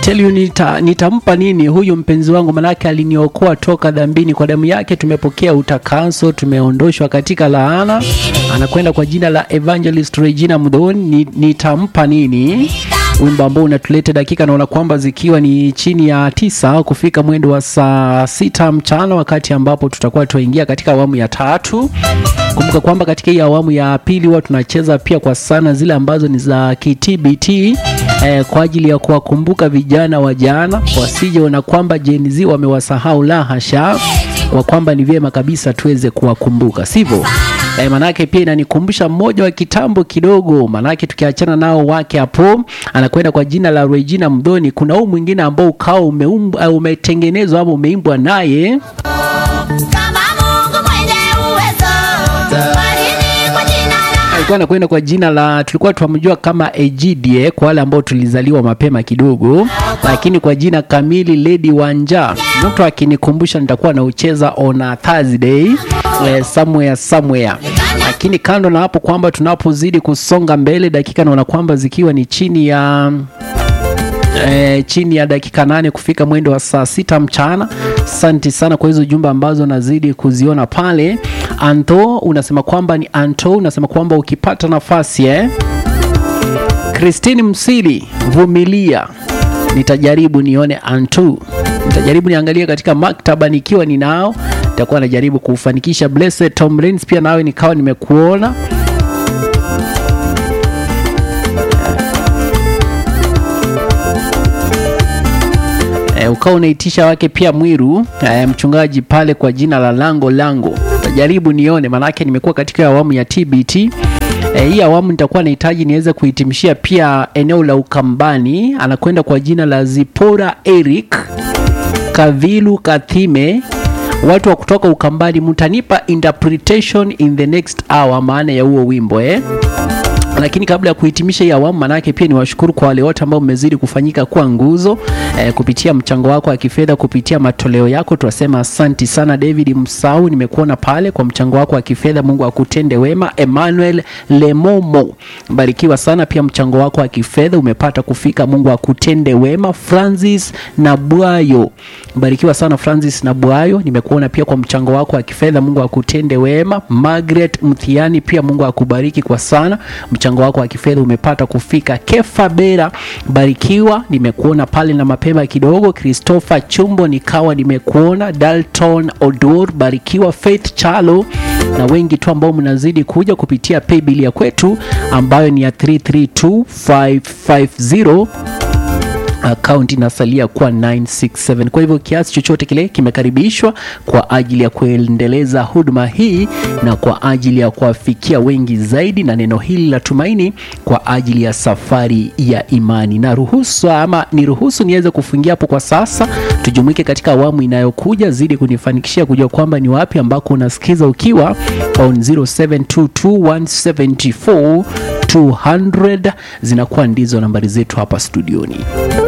tell you nita, nitampa nini huyu mpenzi wangu, manake aliniokoa toka dhambini, kwa damu yake tumepokea utakaso, tumeondoshwa katika laana. Anakwenda kwa jina la Evangelist Regina Mdhoni, ni, nitampa nini wimbo ambao unatuleta dakika naona kwamba zikiwa ni chini ya tisa kufika mwendo wa saa sita mchana, wakati ambapo tutakuwa tuingia katika awamu ya tatu. Kumbuka kwamba katika hii awamu ya pili huwa tunacheza pia kwa sana zile ambazo ni za KTBT eh, kwa ajili ya kuwakumbuka vijana wa jana wasijeona kwamba Gen Z wamewasahau, la hasha, kwa kwamba ni vyema kabisa tuweze kuwakumbuka, sivyo? Eh, manake pia inanikumbusha mmoja wa kitambo kidogo, manake tukiachana nao wake hapo, anakwenda kwa jina la Regina Mdhoni. Kuna huu mwingine ambao ukao umeumbwa, umetengenezwa ama umeimbwa naye Kama Mungu mwenye uwezo, barini kwa jina la alikuwa anakwenda kwa jina la tulikuwa tunamjua kama Ejidie kwa wale ambao tulizaliwa mapema kidogo, lakini kwa jina kamili Lady Wanja. Mtu akinikumbusha nitakuwa naucheza on a Thursday eh, somewhere somewhere. Lakini kando na hapo kwamba tunapozidi kusonga mbele, dakika naona kwamba zikiwa ni chini ya E, chini ya dakika nane kufika mwendo wa saa sita mchana. Asante sana kwa hizo jumbe ambazo nazidi kuziona pale. Anto unasema kwamba ni Anto unasema kwamba ukipata nafasi eh? Christine Msili, vumilia, nitajaribu nione Antu, nitajaribu niangalie katika maktaba nikiwa ninao, nitakuwa najaribu kufanikisha. Blessed Tom Rains, pia nawe nikawa nimekuona e, ukawa unaitisha wake pia Mwiru e, mchungaji pale kwa jina la Lango Lango, tajaribu nione, manake nimekuwa katika awamu ya TBT. E, hii awamu nitakuwa nahitaji niweze kuhitimishia pia eneo la Ukambani. Anakwenda kwa jina la Zipora Eric Kavilu Kathime. Watu wa kutoka Ukambani, mtanipa interpretation in the next hour, maana ya huo wimbo eh? lakini kabla ya kuhitimisha hii awamu, manake pia ni washukuru kwa wale wote ambao mmezidi kufanyika kuwa nguzo eh, kupitia mchango wako wa kifedha, kupitia matoleo yako, tunasema asanti sana. David Msau, nimekuona pale kwa mchango wako wa kifedha, Mungu akutende wema. Emmanuel Lemomo, barikiwa sana, pia mchango wako wa kifedha umepata kufika, Mungu akutende wema. Francis Nabwayo, barikiwa sana Francis Nabwayo, nimekuona pia kwa mchango wako wa kifedha, Mungu akutende wema. Margaret Mthiani, pia Mungu akubariki kwa sana mchango wako wa kifedha umepata kufika. Kefa Bera, barikiwa, nimekuona pale na mapema kidogo. Christopher Chumbo, nikawa nimekuona. Dalton Odor, barikiwa. Faith Chalo na wengi tu ambao mnazidi kuja kupitia paybill ya kwetu ambayo ni ya 332550 akaunti inasalia kuwa 967. Kwa hivyo kiasi chochote kile kimekaribishwa kwa ajili ya kuendeleza huduma hii na kwa ajili ya kuwafikia wengi zaidi na neno hili la tumaini kwa ajili ya safari ya imani. Na ruhusu ama niruhusu niweze kufungia hapo kwa sasa, tujumuike katika awamu inayokuja. Zidi kunifanikishia kujua kwamba ni wapi ambako unasikiza ukiwa on 0722174200 zinakuwa ndizo nambari zetu hapa studioni.